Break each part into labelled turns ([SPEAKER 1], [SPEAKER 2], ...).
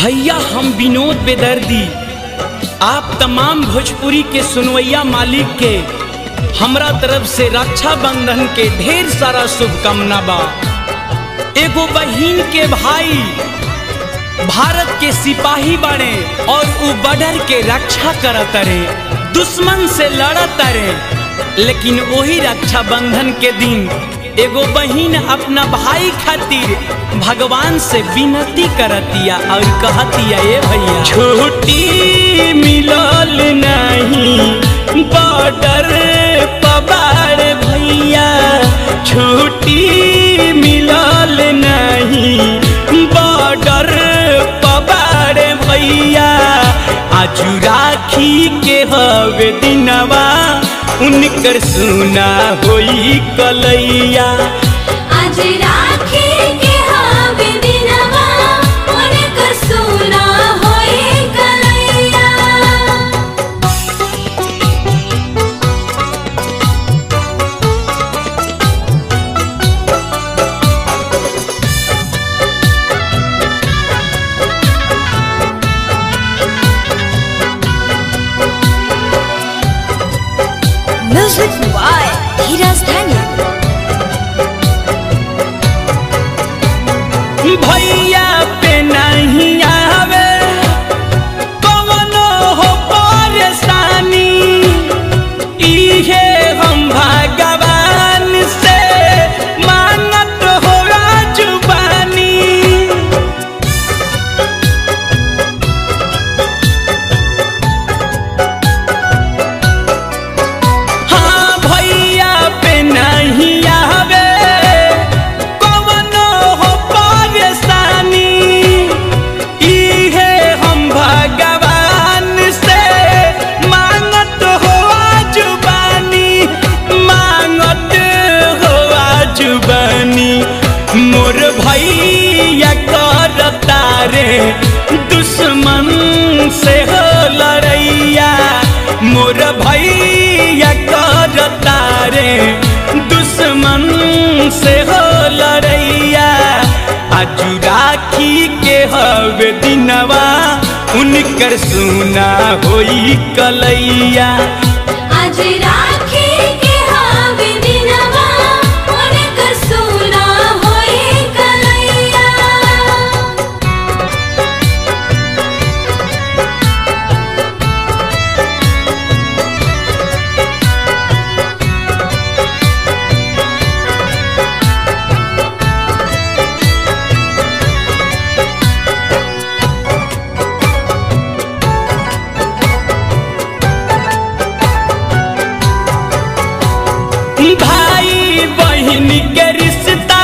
[SPEAKER 1] भैया हम विनोद बेदर्दी आप तमाम भोजपुरी के सुनवैया मालिक के हमरा तरफ से रक्षा बंधन के ढेर सारा शुभकामना बा एगो बहिन के भाई भारत के सिपाही बने और उ बॉर्डर के रक्षा करत रे दुश्मन से लड़त रे लेकिन वही रक्षा बंधन के दिन एगो बहिन अपना भाई खातिर भगवान से विनती करतिया और कहतिया ए भैया छुट्टी मिलल नहीं बॉर्डर पबार भैया छुट्टी मिलल नहीं बॉर्डर पबार भैया आजू राखी के हवे दिनवा उनकर सुना होई कलैया
[SPEAKER 2] आज राखी के हवे दिनवा उनकर सुना होए कलैया
[SPEAKER 3] Music by Hiraz Dhani.
[SPEAKER 1] भैया पे नहीं आवे कवनो हो परेशानी इहे हम भगवान से मांगत हो जुबानी हाँ भैया पे नहीं आवे कवनो हो परेशानी इहे हम भगवान से मांगत हो जुबानी मांगत हो जुबानी मोर भैया करता रे दुश्मन से हो लड़ैया मोर भैया करता रे दुश्मन से हो लड़ैया आजू राखी के हवे दिनवा उनकर सुना होई कलैया
[SPEAKER 2] आज राखी के हवे दिनवा उनकर सुना होए कलैया
[SPEAKER 1] भाई बहन के रिश्ता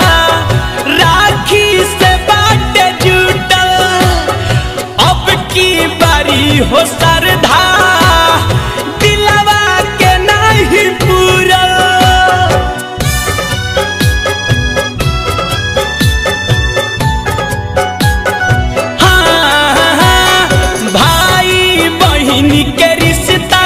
[SPEAKER 1] राखी से बाटे जुटल अब की बारी हो सरधा दिलवा के नहीं पूरल हाँ, भाई बहन के रिश्ता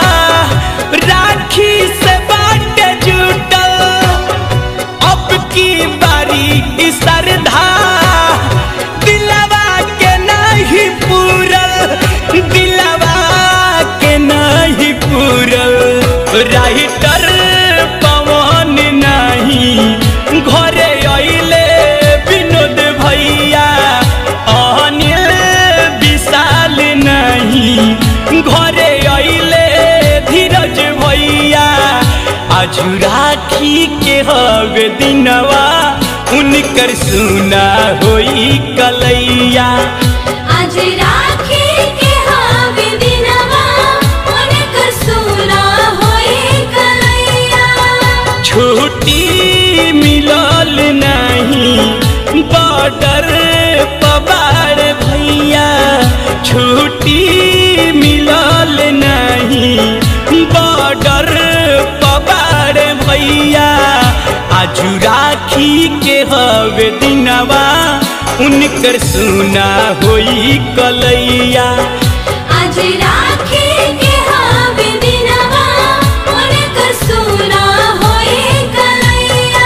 [SPEAKER 1] राखी से बाटे जुटल अब की बारी ई सरधा दिलवा के नहीं पूरल दिलवा के नहीं पूरल राइटर पवन नहीं घरे अइले विनोद भैया अनिल विशाल नहीं घरे अइले धीरज भैया आज राखी के हवे दिनवा उनकर सुना होई कलैया
[SPEAKER 2] आज राखी के हवे दिनवा उनकर सुना होए कलैया
[SPEAKER 1] छुट्टी मिलल नहीं बॉर्डर पबार भैया छुट्टी मिलल नहीं बॉर्डर पबार भैया आजू राखी के हवे दिनवा उनकर सुना होई कलैया
[SPEAKER 2] आज राखी के हवे दिनवा उनकर सुना होए कलैया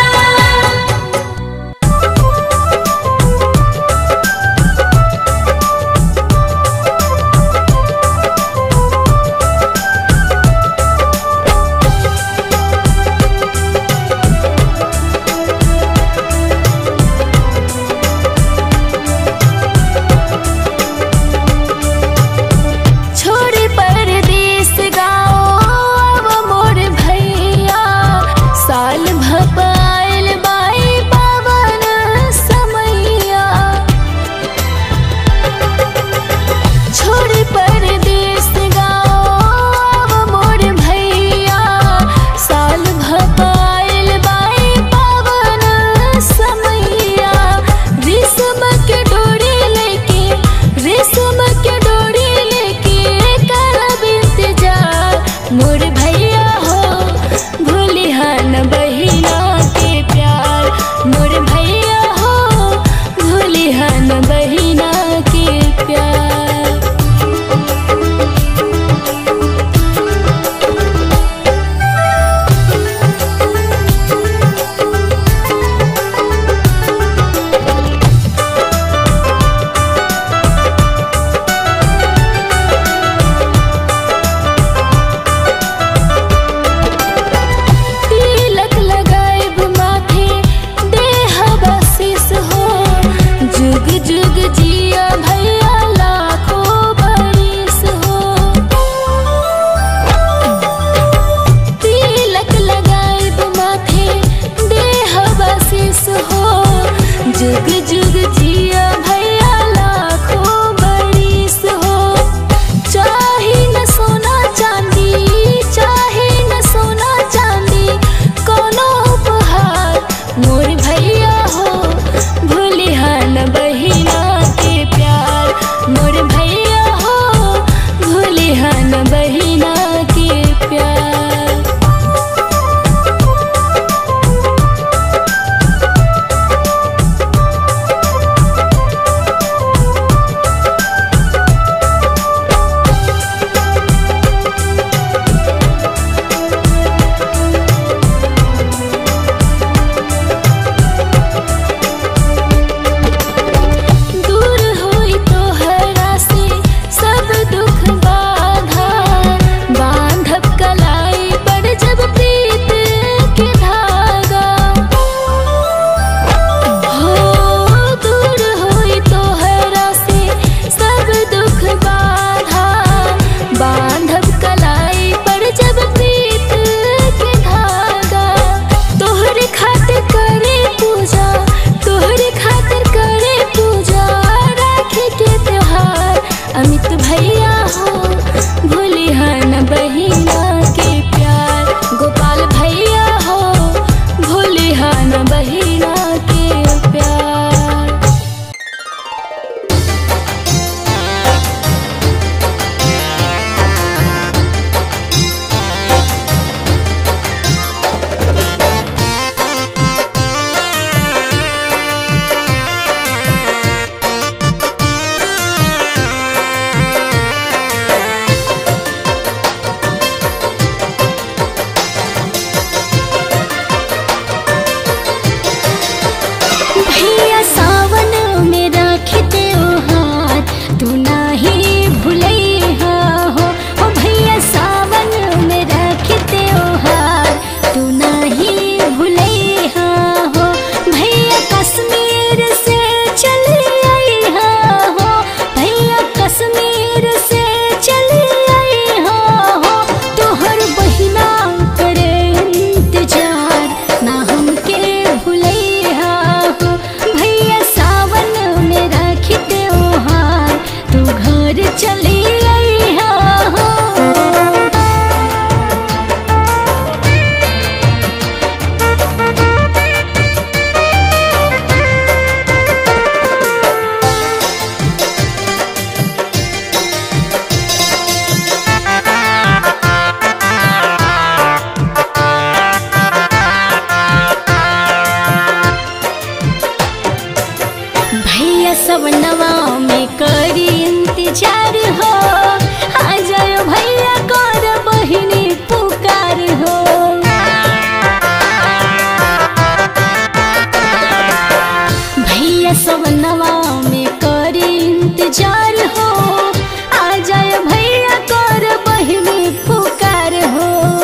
[SPEAKER 4] इंतजार हो आ जाए भैया कर बहिनी पुकार हो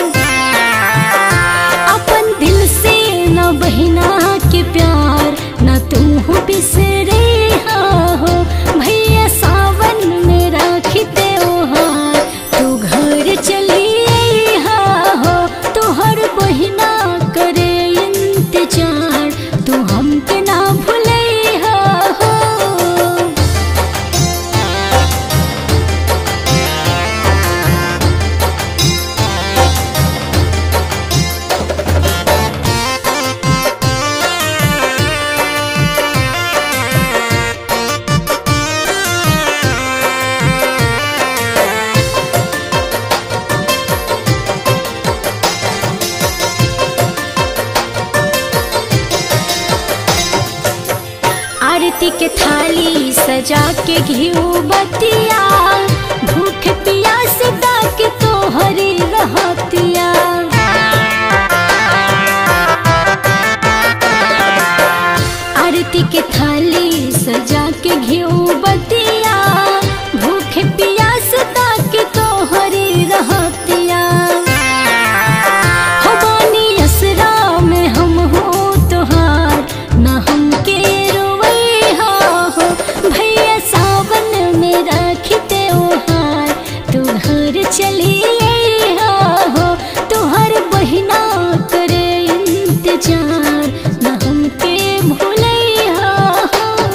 [SPEAKER 4] अपन दिल से न बहिना के प्यार न तू हो बिसरे हो भैया सावन में राखी त्योहार तू घर चली हो तोहर बहिना करे इंतजार तू हमके ना भूले हो आरती के थाली सजा के घिऊ बतिया भूख पियास दाक तोहरी रहतिया आरती के